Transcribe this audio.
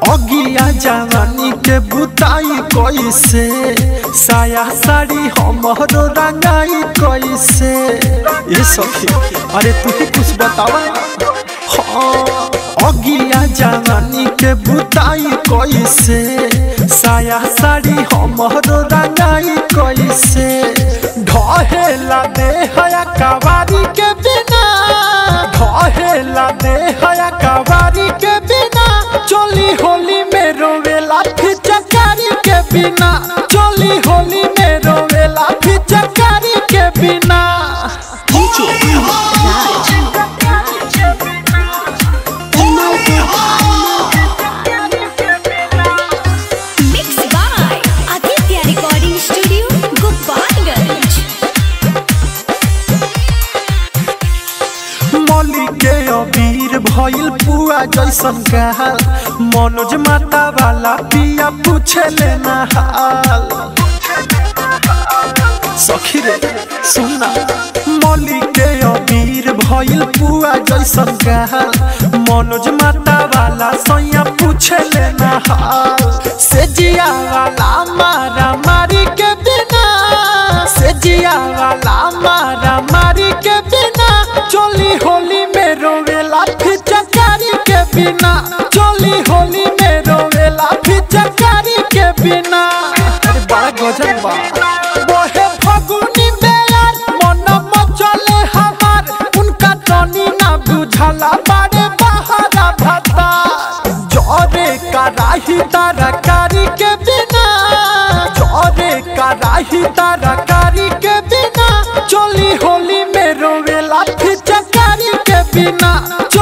अगिया जवानी के बुताई कैसे साया साड़ी हमरो रंगाई कैसे ये सखी अरे तू ही कुछ बतावा हाँ अगिया जवानी के बुताई कैसे साया साड़ी हमरो रंगाई कैसे ढहेला दे हया कवारी के बिना ढहेला दे हया कवारी के बिना चोली होली में रोवेला फिचकारी के बिना चोली होली में रोवेला फिचकारी के बिना DJ Raj. Mixed by Aditya Recording Studio, Gopalganj. मौली के अबीर भइल पुआ जैसन काल मनोज माता वाला पिया पूछे लेना हाल सखी रे सुना मौली के अबीर भइल पुआ जैसन काल मनोज माता वाला सैया पूछे लेना हाल से जिया वाला मारा मारी के बिना से जिया वाला मारा मारी के बिना चोली होली में रोवेला फिचकारी के बिना चोली होली में रोवेला फिचकारी के बिना अरे बड़ा गजब बा बोहे फगुनी बेयार मन मचले हमार उनका टनी ना बुझला बारे बहारा भता जरे कराही तरकारी के बिना जरे कराही तरकारी के बिना चोली होली में रोवेला फिचकारी के बिना